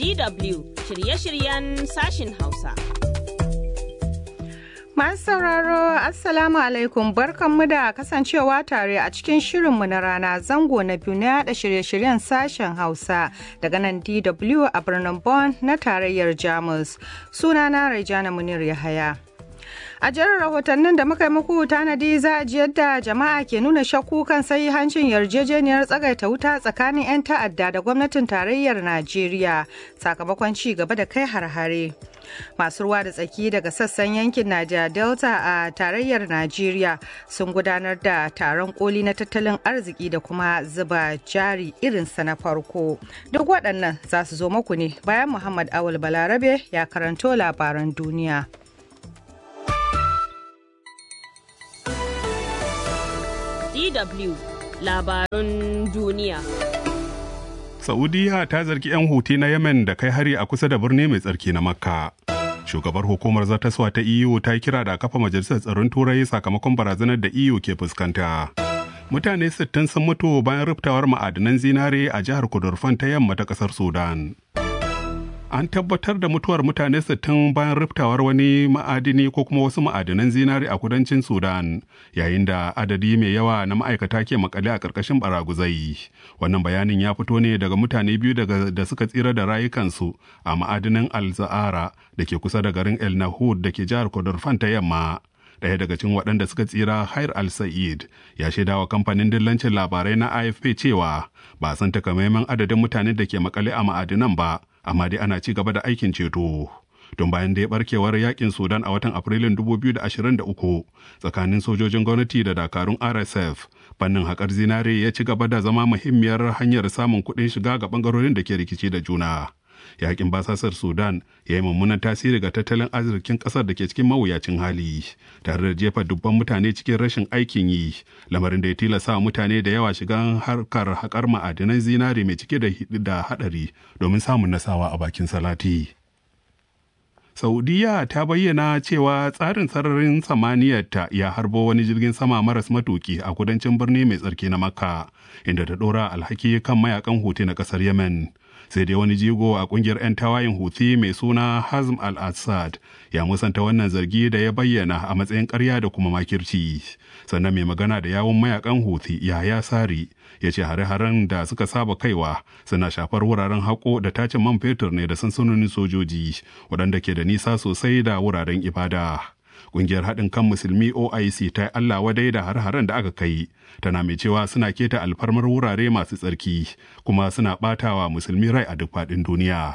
DW shirye-shiryen sashin Hausa. Masu sauraro Assalamu alaikum barkanmu da kasancewa tare a cikin shirinmu na rana zango na biyu na yada shirye-shiryen sashen Hausa daga nan DW a birnin Bonn na tarayyar Jamus. Sunana Raijana Munir Yahaya. A jerin rahotannin da muka yi muku tanadi za a ji yadda jama'a ke nuna shakku kan sai hancin yarjejeniyar tsagaita wuta tsakanin 'yan ta'adda da gwamnatin tarayyar Najeriya sakamakon ci gaba da kai har-hare. Masu ruwa da tsaki daga sassan yankin Naja Delta a tarayyar Najeriya sun gudanar da taron koli na tattalin arziki da kuma zuba jari irinsa na farko. Duk waɗannan za su zo muku ne bayan Muhammad Awul Balarabe ya karanto labaran duniya. DW labarun duniya. Saudiya ta zargi 'yan huti na Yemen da kai hari a kusa da birni mai tsarki na Makka. Shugabar hukumar zartaswa ta EU ta kira da kafa majalisar tsaron turai sakamakon barazanar da EU ke fuskanta. Mutane 60 sun mutu bayan riftawar ma'adanan zinare a jihar Kudurfan ta yamma ta kasar Sudan. an tabbatar da mutuwar mutane 60 bayan riftawar wani ma'adini ko kuma wasu ma'adinan zinari a kudancin sudan yayin da adadi mai yawa na ma'aikata ke makale a ƙarƙashin baraguzai wannan bayanin ya fito ne daga mutane biyu daga da suka tsira da rayukansu a ma'adinin al-za'ara da ke kusa da garin el nahud da ke jihar kodorfan ta yamma ɗaya daga cikin waɗanda suka tsira Hair al-Sa'id ya shaida wa kamfanin dillancin labarai na AFP cewa ba san takamaiman adadin mutanen da ke makale a ma'adinan ba amma dai ana ci gaba da aikin ceto. Don bayan da ya barkewar yakin Sudan a watan Afrilun 2023 tsakanin sojojin gwamnati da dakarun RSF, fannin haƙar zinare ya ci gaba da zama muhimmiyar hanyar samun kuɗin shiga ga ɓangarorin da ke rikici da juna. Yakin basasar Sudan ya yi mummunan tasiri ga tattalin arzikin ƙasar da ke cikin mawuyacin hali, tare da jefa dubban mutane cikin rashin aikin yi, lamarin da ya tilasta mutane da yawa shigan harkar haƙar ma'adinan zinare mai cike da haɗari domin samun nasawa a bakin salati. Saudiya ta bayyana cewa tsarin sararin samaniyarta ya harbo wani jirgin sama maras matuki a kudancin birni mai tsarki na Makka, inda ta ɗora alhaki kan mayakan Houthi na ƙasar Yemen. Sai dai wani jigo a ƙungiyar 'yan tawayin Houthi mai suna Hazm al-Assad ya musanta wannan zargi da ya bayyana a matsayin ƙarya da kuma makirci. Sannan mai magana da yawun mayakan Houthi Yahaya Sari ya ce hare-haren da suka saba kaiwa suna shafar wuraren haƙo da tacin man fetur ne da sansanonin sojoji waɗanda ke da nisa sosai da wuraren ibada. Ƙungiyar haɗin kan musulmi OIC ta yi Allah wadai da har-haren da aka kai, tana mai cewa suna keta alfarmar wurare masu tsarki kuma suna ɓatawa musulmi rai a duk faɗin duniya.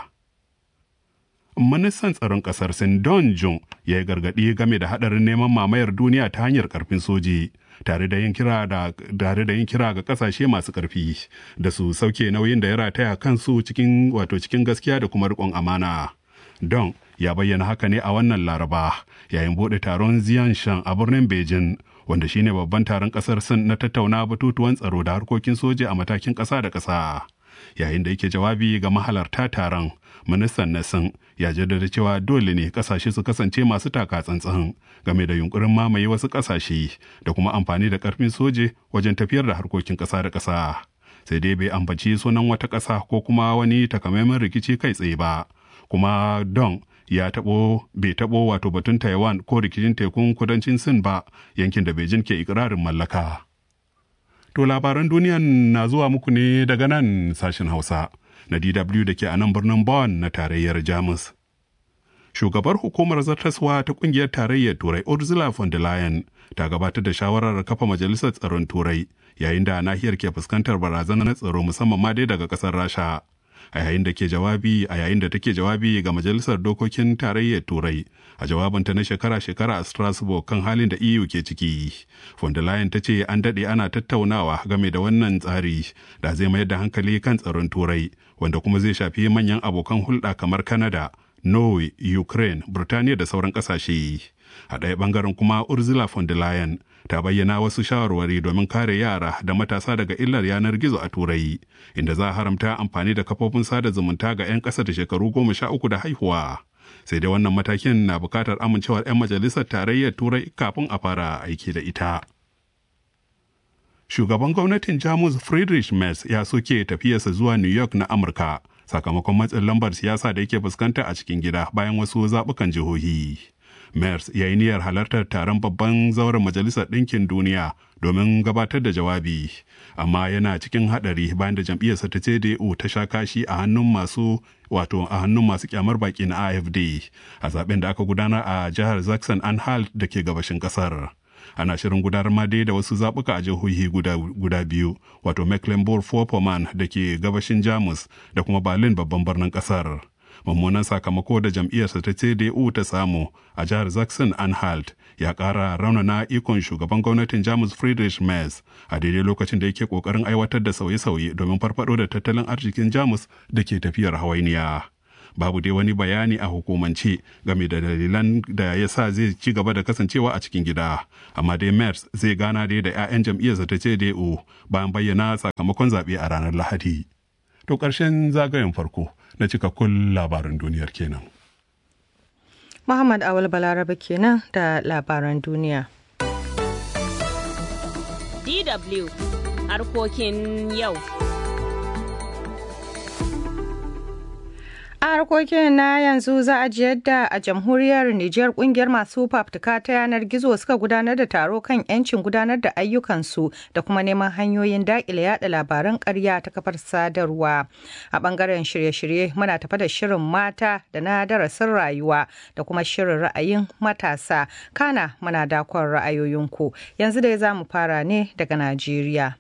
Ministan tsaron ƙasar Sin Don Jun ya yi gargaɗi game da haɗarin neman mamayar duniya ta hanyar ƙarfin soji. tare da yin kira da tare da yin kira ga kasashe masu karfi da su sauke nauyin da ya rataya kansu cikin wato cikin gaskiya da kuma riƙon amana. Don ya bayyana haka ne a wannan Laraba yayin bude taron Ziyanshan a birnin Beijing wanda shine babban taron kasar Sin na tattauna batutuwan tsaro da harkokin soja a matakin ƙasa da ƙasa. Yayin da yake jawabi ga mahalarta taron, ministan na Sin ya jaddada cewa dole ne kasashe su kasance masu taka tsantsan game da yunkurin mamaye wasu kasashe da kuma amfani da karfin soje wajen tafiyar da harkokin ƙasa da ƙasa. Sai dai bai ambaci sunan wata ƙasa ko kuma wani takamaiman rikici kai tsaye ba. Kuma Don ya taɓo bai taɓo wato batun Taiwan ko rikicin tekun kudancin Sin ba yankin da Beijing ke ikirarin mallaka. To labaran duniyan na zuwa muku ne daga nan sashen Hausa. na DW da ke a nan birnin Bonn na tarayyar Jamus. Shugabar hukumar zartaswa ta kungiyar tarayyar Turai Ursula von der Leyen ta gabatar da shawarar kafa majalisar tsaron Turai yayin da nahiyar ke fuskantar barazanar tsaro musamman ma dai daga kasar Rasha. A yayin da ke jawabi a yayin da take jawabi ga majalisar dokokin tarayyar Turai a jawabinta na shekara-shekara a Strasbourg kan halin da EU ke ciki. Von der Leyen ta ce an daɗe ana tattaunawa game da wannan tsari da zai mayar da hankali kan tsaron Turai wanda kuma zai shafi manyan abokan hulɗa kamar Canada, Norway, Ukraine, Burtaniya da sauran ƙasashe. A ɗaya ɓangaren kuma Ursula von der Leyen ta bayyana wasu shawarwari domin kare yara da matasa daga illar yanar gizo a Turai, inda za a haramta amfani da kafofin sada zumunta ga 'yan ƙasa da shekaru goma sha uku da haihuwa. Sai dai wannan matakin na buƙatar amincewar 'yan majalisar tarayyar Turai kafin a fara aiki da ita. Shugaban gwamnatin Jamus Friedrich Merz ya soke tafiyarsa zuwa New York na Amurka sakamakon matsin lambar siyasa da yake fuskanta a cikin gida bayan wasu zaɓukan jihohi. Mers ya yi niyyar halartar taron babban zauren Majalisar Ɗinkin Duniya domin gabatar da jawabi, amma yana cikin haɗari bayan da jam'iyyarsa ta CDU ta sha kashi a hannun masu wato a hannun masu kyamar baki na AFD a zaben da aka gudanar a jihar Zaxxon Anhalt da ke gabashin ƙasar. ana shirin gudanar ma dai da wasu zaɓuka a jihohi guda, guda biyu wato mecklenburg-vorpommern da ke gabashin jamus da kuma berlin babban birnin ƙasar mummunan sakamako da jam'iyyarsa ta cdu ta samu a jihar zaxon anhalt ya ƙara raunana ikon shugaban gwamnatin jamus friedrich merz a daidai lokacin da yake ƙoƙarin aiwatar da sauye-sauye domin farfado da tattalin arzikin jamus da ke tafiyar hawainiya. babu dai wani bayani a hukumance game da dalilan da ya sa zai ci gaba da kasancewa a cikin gida amma dai mers zai gana dai da 'ya'yan jam'iyyarsa ta cdu bayan bayyana sakamakon zaɓe a ranar lahadi to ƙarshen zagayen farko na cikakkun labaran duniyar kenan muhammad awal balarabe kenan da labaran duniya dw harkokin yau A harkokin na yanzu za a ji yadda a jamhuriyar Nijar kungiyar masu fafutuka ta yanar gizo suka gudanar da taro kan 'yancin gudanar da ayyukansu da kuma neman hanyoyin daƙile yada labaran ƙarya ta kafar sadarwa. A ɓangaren shirye-shirye muna tafa da shirin mata da na darasin rayuwa da kuma shirin ra'ayin matasa. Kana muna dakon ra'ayoyinku. Yanzu dai za mu fara ne daga Najeriya.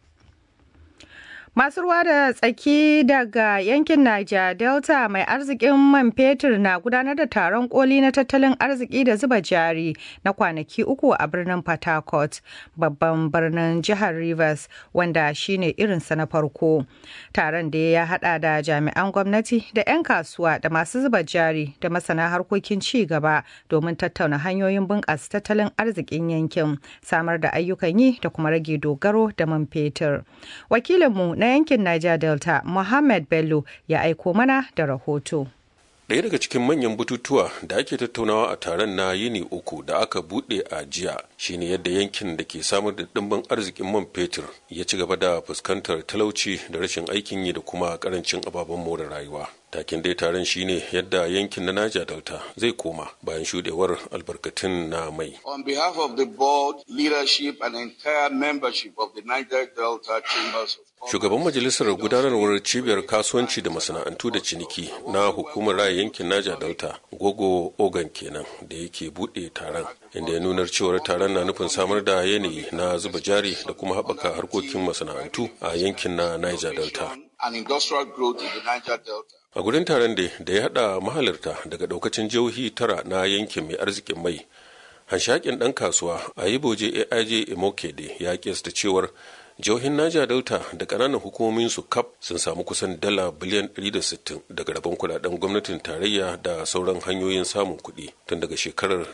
Masu ruwa da tsaki daga yankin Niger Delta mai arzikin man fetur na gudanar da taron koli na tattalin arziki da zuba jari na kwanaki uku a birnin Port Harcourt, babban birnin jihar Rivers, wanda shine irinsa na farko. Taron da ya hada da jami'an gwamnati da 'yan kasuwa da masu zuba jari da masana harkokin ci gaba domin tattauna hanyoyin bunƙasa tattalin arzikin yankin, samar da ayyukan yi da kuma rage dogaro da man fetur. Wakilinmu na yankin Niger Delta, Mohammed Bello ya aiko mana da rahoto. Ɗaya daga cikin manyan bututuwa da ake tattaunawa a taron na yini uku da aka buɗe a jiya shine yadda yankin da ke samar da ɗimbin arzikin man fetur ya ci gaba da fuskantar talauci da rashin aikin yi da kuma ƙarancin ababen more rayuwa. takin dai taron shine yadda yankin na Niger Delta zai koma bayan shudewar albarkatun na mai. On behalf of the board, leadership and entire membership of the Niger Delta Chambers of Shugaban majalisar gudanarwar cibiyar kasuwanci da masana'antu da ciniki na hukumar raya yankin Niger Delta, Gogo Ogan kenan da yake buɗe taron, inda ya nunar cewar taron na nufin samar da yanayi na zuba jari da kuma haɓaka harkokin masana'antu a yankin na Niger Delta. and industrial growth in the Niger Delta. a gurin taron da da ya hada mahalarta daga daukacin jihohi tara na yankin mai arzikin mai hanshakin dan kasuwa a yi boje aij imokede ya kesta cewar jihohin naja delta da kananan hukumomin su kap sun samu kusan dala biliyan 160 daga rabon kudaden gwamnatin tarayya da sauran hanyoyin samun kuɗi tun daga shekarar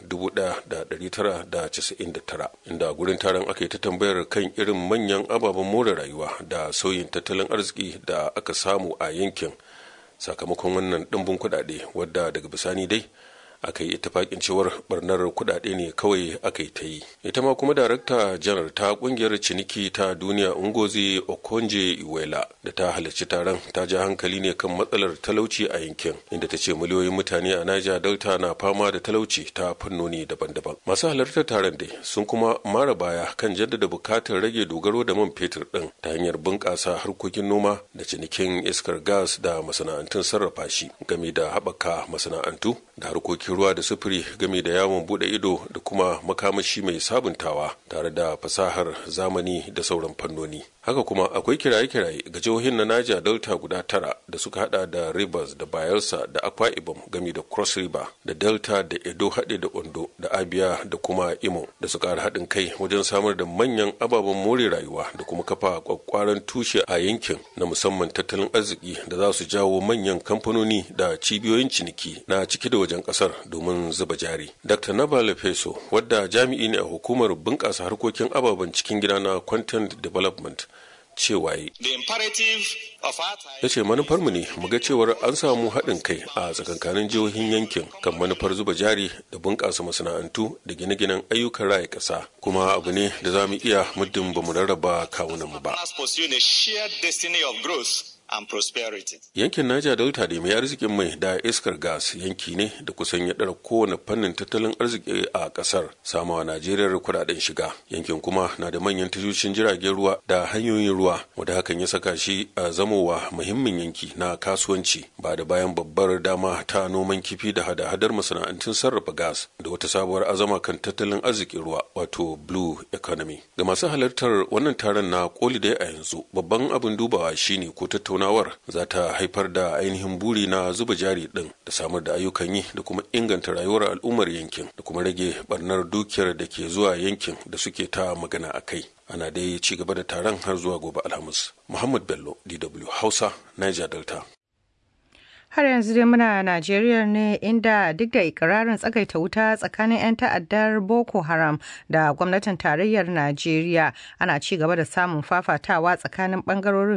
1999 inda gurin taron aka yi ta tambayar kan irin manyan ababen more rayuwa da sauyin tattalin arziki da aka samu a yankin sakamakon wannan ɗimbin kuɗaɗe wadda daga bisani dai aka yi itifakin cewar barnar kuɗaɗe ne kawai aka yi ta yi ita ma kuma darakta janar ta kungiyar ciniki ta duniya ungozi okonje iwela da ta halarci taron ta ja hankali ne kan matsalar talauci a yankin inda ta ce miliyoyin mutane a naija delta na fama da talauci ta fannoni daban-daban masu halartar taron dai sun kuma mara baya kan jaddada bukatar rage dogaro da man fetur din ta hanyar bunƙasa harkokin noma da cinikin iskar gas da masana'antun sarrafa shi game da haɓaka masana'antu da harkokin ruwa da sufuri game da yawon bude ido da kuma makamashi mai sabuntawa tare da fasahar zamani da sauran fannoni haka kuma akwai kiraye-kiraye ga jihohin na naja delta guda tara da suka hada da rivers da bayelsa da akwa ibom game da cross river da delta da edo haɗe da ondo da abia da kuma imo da su ƙara haɗin kai wajen samar da manyan ababen more rayuwa da kuma kafa kwakwaran tushe a yankin na musamman tattalin arziki da za su jawo manyan kamfanoni da cibiyoyin ciniki na ciki da wajen ƙasar domin zuba jari dr nabale feso wadda jami'i ne a hukumar bunƙasa harkokin ababen cikin gida na content development cewa yi. Ya ce manufarmu ne mu ga cewar an samu haɗin kai a tsakankanin jihohin yankin kan manufar zuba jari da bunƙasa masana'antu da gine-ginen ayyukan raya ƙasa kuma abu ne da za mu iya muddin ba mu rarraba kawunanmu ba. and prosperity. Yankin Niger Delta da mai arzikin mai da iskar gas yanki ne da kusan ya ɗara kowane fannin tattalin arziki a ƙasar samawa Najeriya kuɗaɗen shiga. Yankin kuma na da manyan tashoshin jiragen ruwa da hanyoyin ruwa wanda hakan ya saka shi a zamowa muhimmin yanki na kasuwanci ba da bayan babbar dama ta noman kifi da hada-hadar masana'antun sarrafa gas da wata sabuwar azama kan tattalin arzikin ruwa wato blue economy. Ga masu halartar wannan taron na koli da a yanzu babban abin dubawa shine ko tattauna tattaunawar za ta haifar da ainihin buri na zuba jari din da samar da ayyukan yi da kuma inganta rayuwar al'ummar yankin da kuma rage barnar dukiyar da ke zuwa yankin da suke ta magana a kai ana dai ci gaba da taron har zuwa gobe alhamis muhammad bello dw hausa niger delta har yanzu dai muna Najeriya ne inda duk da ikirarin tsagaita wuta tsakanin 'yan ta'addar Boko Haram da gwamnatin tarayyar Najeriya ana ci gaba da samun fafatawa tsakanin bangarorin